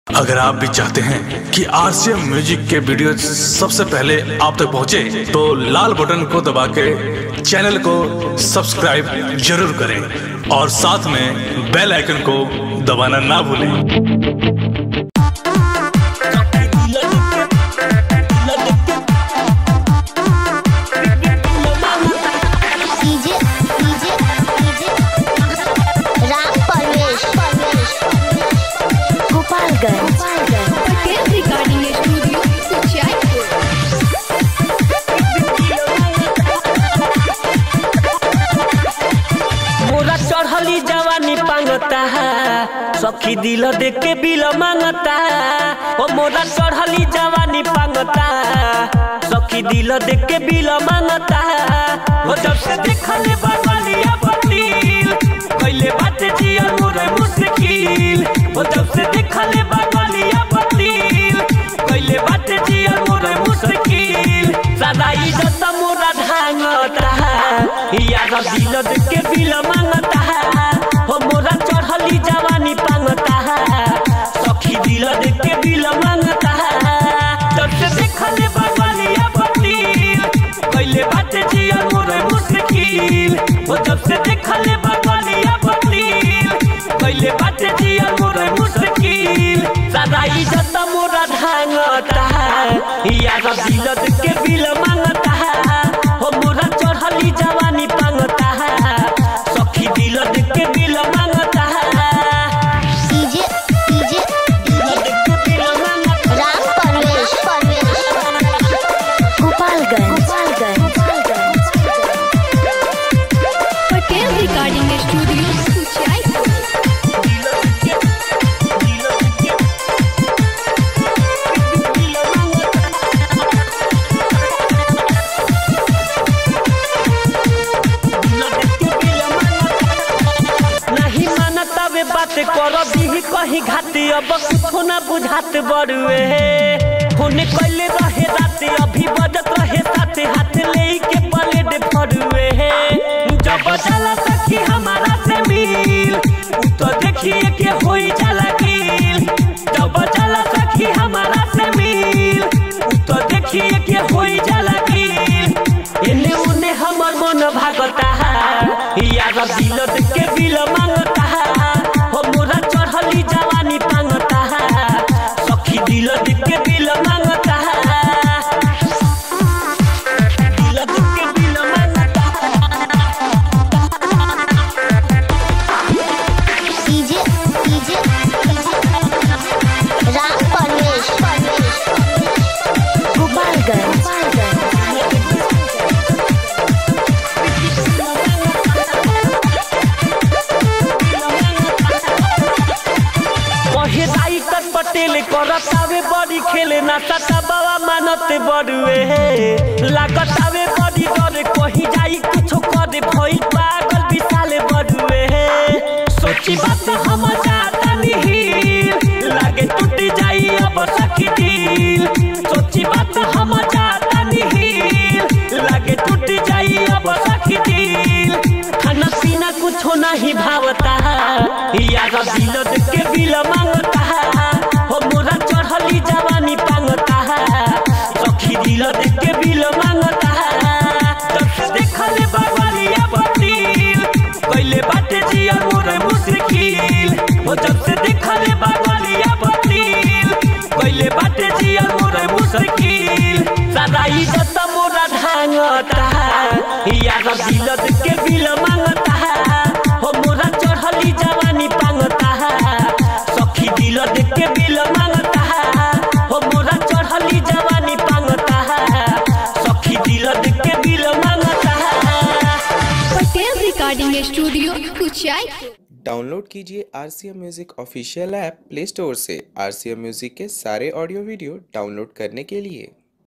अगर आप भी चाहते हैं कि आरसीएम म्यूजिक के वीडियो सबसे पहले आप तक पहुंचे, तो लाल बटन को दबा के चैनल को सब्सक्राइब जरूर करें और साथ में बेल आइकन को दबाना ना भूलें DJ DJ DJ Ram Parvesh Gopalganj Patel recording studio Suchaipur मोरा चढ़ली जवानी पांगता है सखी दिल देख के बिल मांगता ओ मोरा चढ़ली जवानी पांगता सखी दिल देख के बिल मांगता ओ जब से देखले बगलिया बतील कैले बात जिया मोरे मुश्किल ओ जब से देखले बगलिया बतील कैले बात जिया मोरे मुश्किल सदा इज्जत मोरा ढांगता यार दिल देख के बिल मांगता हो मोरा चढ़ली जवानी पांगता सखी दिल देख के बिल मांगता जब से देखले बगलिया बतील कैले बात जिया मोरे मुश्किल हो जब से देखले बगलिया बतील कैले बात जिया मोरे मुश्किल सदा इज्जत मोरा ढांगता यार दिल देख के बिल मांगता हो मोरा चढ़ली जवानी पांगता सखी दिल देख के बिल मांगता डीजे डीजे दिल देख के बिल मांगता राम परवेश गोपालगंज पटेल रिकॉर्डिंग स्टूडियो सुचाईपुर नहीं मानता वे बात कर दी कहीं घाती अब कुछो ना बुझात बड़ुए होने कैले रहे रात अभी बजत रहे साथ हाथ ले के पलेट फड़ुए जब जाला सखी हमारा से मिल उ तो देखिए के होई जाला गिल जब जाला सखी हमारा से मिल उ तो देखिए के होई जाला गिल एने उने हमर मन भागता यार दिल देख के बिल मांगता हो मोरा चढ़ली जवानी पांगता सखी दिल देख के बिल मांगता दिल देख के बिल मांगता डीजे डीजे राम परवेश गोपालगंज कहे दाई कर पटेल करत आवे बड़ी खेले ना सता बाबा मानत बड़ुए लागत आवे बड़ी डरे कहीं जाई कुछो करे भई पागल विशाल बड़ुए सोची बात हम जाता नहीं लागे टूट जाई अब सखी दिल सोची बात हम जाता नहीं लागे टूट जाई अब सखी दिल खाना पीना कुछो नहीं भावता यार दिल देख के बिल मांगता हो मोरा चढ़ली जवानी पांगता सखी दिल देख के बिल मांगता जब से देखले बगलिया बतील कैले बाटे जिया मोरे मुश्किल हो जब से देखले बगलिया बतील कैले बाटे जिया मोरे मुश्किल सदा इज्जत मोरा ढांगता यार दिल देख के बिल मांगता हो मोरा चढ़ली जवानी पांगता सखी दिल देख के बिल मांगता हो मोरा चढ़ली जवानी पांगता सखी दिल देख के बिल मांगता Patel recording studio Suchaipur download कीजिए R C M music official app Play Store से आर सी एम म्यूज़िक के सारे ऑडियो वीडियो डाउनलोड करने के लिए